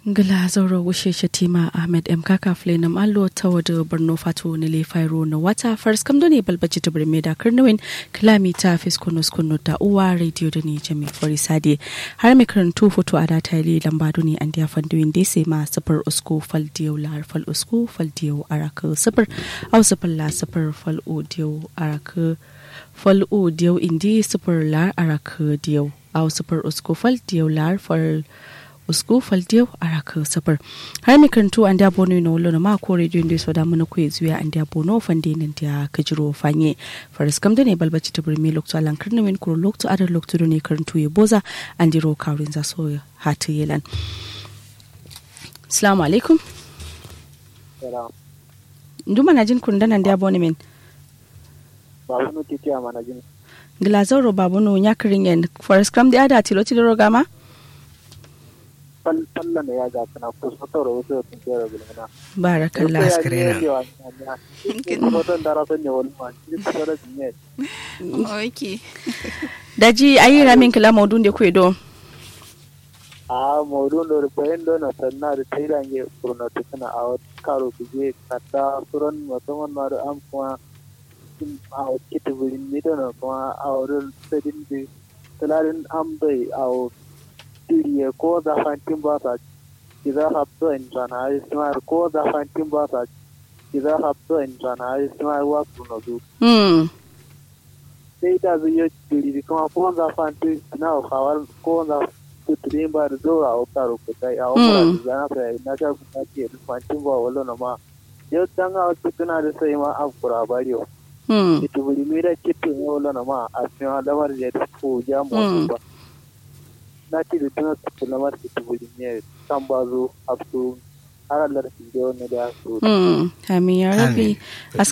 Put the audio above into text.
ngila zauro wushe shatima ahmed m kaka flenam allo ta wada borno fato na le fairo na wata fars kam ne balbaci ta birme da karnawin kilomita fiskunus kunu da uwa radio da ne jami fari sade har mai karantu foto a data ile lamba ne an diya fandoyin da sai ma safar usko fal diyau lar fal usko fal diyau araka safar au safar la safar fal o diyau araka fal o diyau indi safar lar araka diyau au safar usko fal diyau lar fal usku faldiyo a raka safar har mi karantu an da bono na wolo na ma ko radio da so da mun ko zuya an da bono fande nan da kajiro fanye faris kam da ne balbaci ta burmi lokto alan karna min ko lokto adar lokto ne karantu ya boza an diro kawrin za so hatu yelan assalamu alaikum nduma na jin kun danan da bono min babu no titi a mana jin glazoro babu no nyakarin yan faris kam da ada tilo tilo gama fallan da ya ga kana ko so to ro so tun kera gulmana barakallah askarena. ko to ndara so ne wal ma ni ko da ne ok daji ayi ramin kila maudun da kwedo a modun do bayan do na sanna da tairange kurna to kana a karo kuje kata suran musamman ma da am kuma a kitu bulin ni do na kuma a wurin sadin da talarin am bai a tiriye ko da fantin ba ta kiza hapto in sana ismar ko da fantin ba ta kiza hapto in sana ismar wa kuno du hmm sai da zai yi tiri kuma ko da fantin na kawar ko da tutrin ba da zo a karo ko kai a Mm. wakar da na fa na ta ku ta ke fantin ba wallo na ma yau dan a wata tuna da sai ma afkura bariyo hmm ita buri mi da kitin yau wallo na ma a cikin lamar da ta ko ja mu Mm. ba na ce da tuna su lamar ita buri ne kan ba zo a su har Allah da su je wani da su hmm amin ya rabbi Amin.